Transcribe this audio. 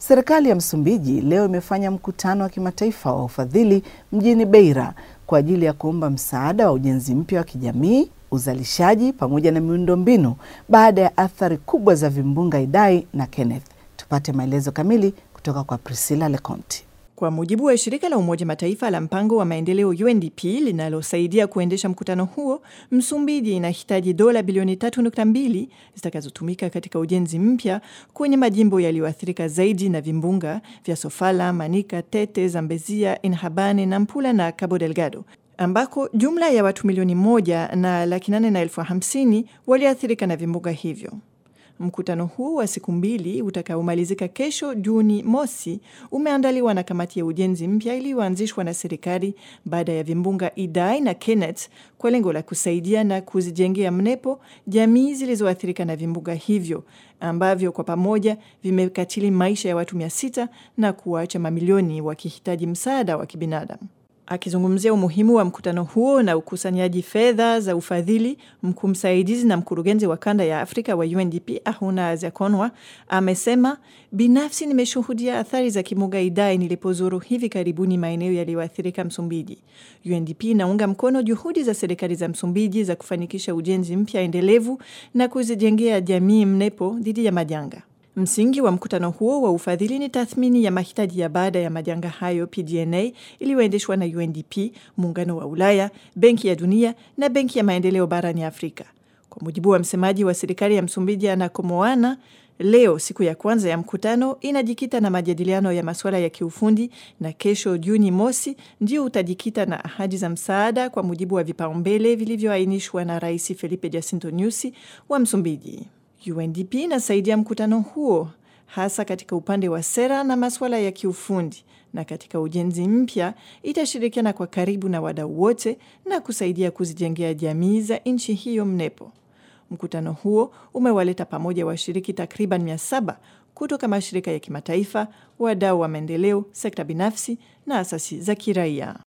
Serikali ya Msumbiji leo imefanya mkutano wa kimataifa wa ufadhili mjini Beira kwa ajili ya kuomba msaada wa ujenzi mpya wa kijamii, uzalishaji pamoja na miundombinu baada ya athari kubwa za vimbunga Idai na Kenneth. Tupate maelezo kamili kutoka kwa Priscilla Leconti. Kwa mujibu wa shirika la Umoja Mataifa la mpango wa maendeleo UNDP linalosaidia kuendesha mkutano huo, Msumbiji inahitaji dola bilioni 3.2 zitakazotumika katika ujenzi mpya kwenye majimbo yaliyoathirika zaidi na vimbunga vya Sofala, Manica, Tete, Zambezia, Inhambane, Nampula na Cabo Delgado ambako jumla ya watu milioni moja na laki nane na elfu hamsini waliathirika na vimbunga hivyo. Mkutano huu wa siku mbili utakaomalizika kesho Juni mosi umeandaliwa na kamati ya ujenzi mpya iliyoanzishwa na serikali baada ya vimbunga Idai na Kenneth kwa lengo la kusaidia na kuzijengea mnepo jamii zilizoathirika na vimbunga hivyo ambavyo kwa pamoja vimekatili maisha ya watu mia sita na kuwaacha mamilioni wakihitaji msaada wa kibinadamu. Akizungumzia umuhimu wa mkutano huo na ukusanyaji fedha za ufadhili, mkuu msaidizi na mkurugenzi wa kanda ya Afrika wa UNDP Ahuna Aziakonwa amesema, binafsi nimeshuhudia athari za kimbunga Idai nilipozuru hivi karibuni maeneo yaliyoathirika Msumbiji. UNDP inaunga mkono juhudi za serikali za Msumbiji za kufanikisha ujenzi mpya endelevu na kuzijengea jamii mnepo dhidi ya majanga. Msingi wa mkutano huo wa ufadhili ni tathmini ya mahitaji ya baada ya majanga hayo PDNA iliyoendeshwa na UNDP, Muungano wa Ulaya, Benki ya Dunia na Benki ya Maendeleo barani Afrika. Kwa mujibu wa msemaji wa serikali ya Msumbiji Ana Moana, leo siku ya kwanza ya mkutano inajikita na majadiliano ya masuala ya kiufundi na kesho Juni mosi ndio utajikita na ahadi za msaada kwa mujibu wa vipaumbele vilivyoainishwa na Rais Felipe Jacinto Nyusi wa Msumbiji. UNDP inasaidia mkutano huo hasa katika upande wa sera na masuala ya kiufundi, na katika ujenzi mpya itashirikiana kwa karibu na wadau wote na kusaidia kuzijengea jamii za nchi hiyo mnepo. Mkutano huo umewaleta pamoja washiriki takriban mia saba kutoka mashirika ya kimataifa, wadau wa maendeleo, sekta binafsi na asasi za kiraia.